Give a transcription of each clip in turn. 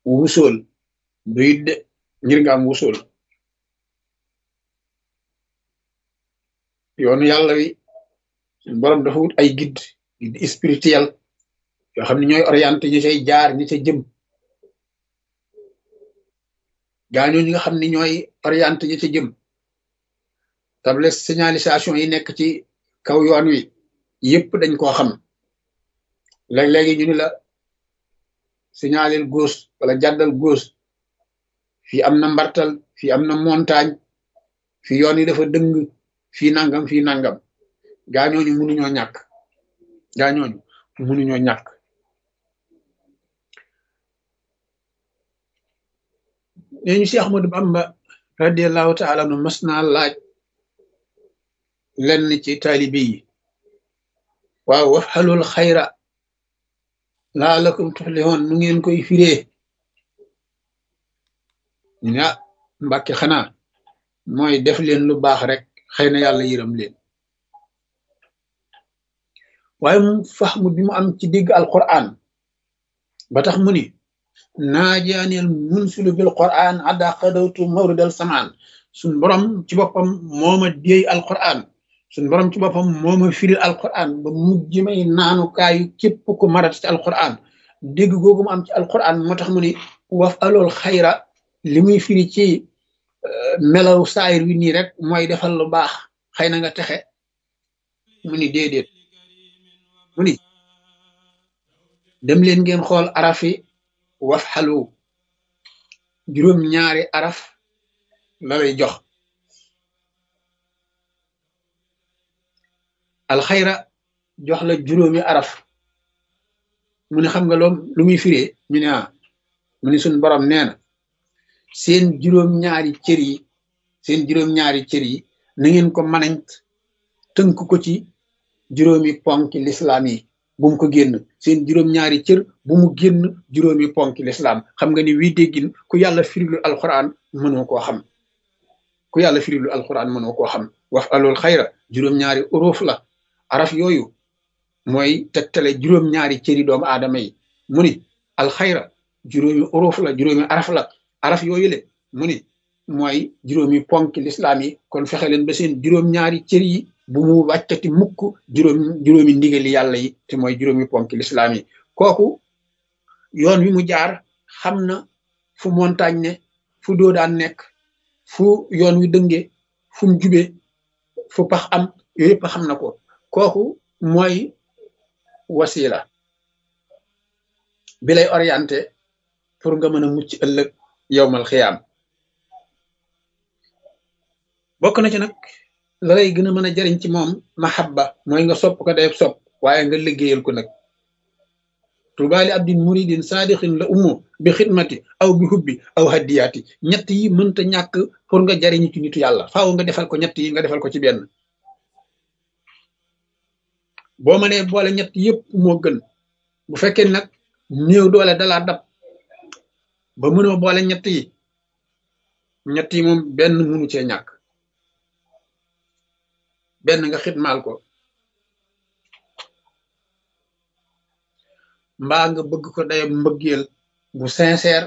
wusool duyit de ngir nga am wusool yoonu yàlla wi suñu borom dafa wut ay guide guide spirituel yoo xam ne ñooy orienté ñi cay jaar ñi ca jëm gaañoo ñi nga xam ne ñooy orienté ñi ca jëm table signalisation yi nekk ci kaw yoon wi yépp dañ koo xam léeg-léegi ñu ni la signalel gauche wala jàddal gauche fii am na mbartal fii am na montagne fii yoon yi dafa dëng fii nangam fii nangam gaañooñu mënuñoo ñàkk gaañooñu mënuñoo ñàkk nee ñu si Ahmadu Bamba radiallahu taala nu mas naa laaj lenn ci taalibe yi waaw wax xalul xayra laalakum tuflihun nu ngeen koy firee ñu ne ah mbàkke xanaa mooy def leen lu baax rek xëy na yàlla yërëm leen waaye mu faxmu bi mu am ci digg alquran ba tax mu ni naajaaneel munsilu bil quran adda qadawtu mawridal samaan suñ borom ci boppam mooma déey alquran suñ borom ci boppam mooma firil alquran ba mujj may naanu kaayu képp ku marat ci alquran dégg googu mu am ci alquran moo tax mu ni waf alool xayra li muy firi ci melaw saayir wi nii rek mooy defal lu baax xëy na nga texe mu ni déedéet mu ni dem leen ngeen xool arafi waf xalu juróom ñaari araf la lay jox alxayra jox la juróomi araf mu ne xam nga loom lu muy firee ñu ne ah mu ni suñ borom nee na seen juróom-ñaari cër yi seen juróom-ñaari cër yi na ngeen ko manañ tënk ko ci juróomi ponki lislaam yi bu mu ko génn seen juróom-ñaari cër bu mu génn juróomi ponki lislaam xam nga ni wii déggin ku yàlla firilu alquran mënoo koo xam ku yàlla firilu alquran mënoo koo xam wax alool xayra juróom-ñaari uruuf la araf yooyu mooy tegtale juróom-ñaari cëri doomu aadama yi mu ni alxayra juróomi uruuf la juróomi araf la araf yooyu le mu ni mooy juróomi ponk lislaam yi kon fexe leen ba seen juróom-ñaari cër yi bu mu wàccati mukk juróom juróomi ndigali yàlla yi te mooy juróomi ponk lislaam yi kooku yoon wi mu jaar xam na fu montagne ne fu doodaan nekk fu yoon wi dënge fu mu jube fu pax am yooyu yëpp xam na ko kooku mooy wasila bi lay orienté pour nga mën a mucc ëllëg yowmal xiyaam bokk na ci nag la lay gën a mën a jariñ ci moom mahabba mooy nga sopp ko day sopp waaye nga liggéeyal ko nag tubaali abdin muridin saadixin la ummu bi xidmati aw bi hubbi aw haddiyaati ñett yi mënta ñàkk pour nga jariñu ci nitu yàlla faaw nga defal ko ñett yi nga defal ko ci benn boo mënee boole ñett yëpp moo gën bu fekkee nag néew doole dalaa dab ba mënoo boole ñett yi ñett yi moom benn mënu cee ñàkk benn nga xitmaal ko mbaa nga bëgg ko dayab mbëggeel bu sincère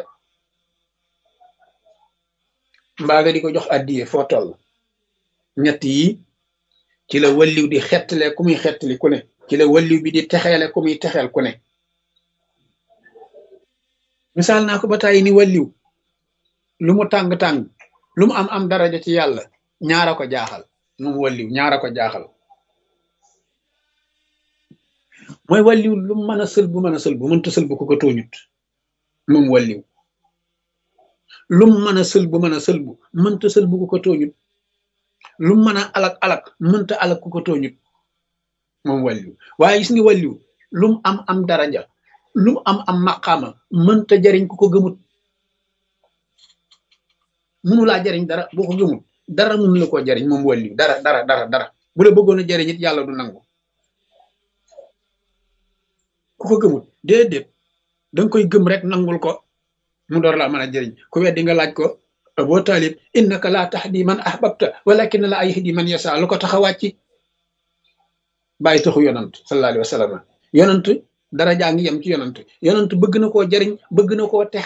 mbaa nga di ko jox addiye foo toll ñett yi ci la walliw di xettale ku muy xettali ku ne ci la walliw bi di texeele ku muy texeel ku ne misaal naa ko ba tàyyi ni walliw lu mu tàng-tàng lu mu am am daraja ci yàlla ñaara ko jaaxal moom walliw ñaara ko jaaxal mooy walliw lu mu mën a sël bu mën a sël bu mënta sël bu ko ko tooñut moom walliw lu mu mën a sël bu mën a sël bu mënta sël bu ko ko tooñut lu mu mën a alak alak mënta alak ku ko tooñut moom walliw waaye gis nga walliw lu mu am am daraja lu mu am am maqaama mënta jariñ ku ko gëmut mënu laa jariñ dara boo ko gëmut dara mënu la koo jariñ moom walliw dara dara dara dara bu la bëggoon a jariñ it yàlla du nangu ku ko gëmut déedéet danga koy gëm rek nangul ko mu door laa mën a jariñ ku weddi nga laaj ko boo taalib innaka laa tahdi man ahbabta walakin la yahdi man yasa lu ko tax a wàcci bàyyi taxu yonant sallallahu alayhi wa sallam yonant dara jaa ngi yem ci yonant yonant bëgg na koo jariñ bëgg na koo tex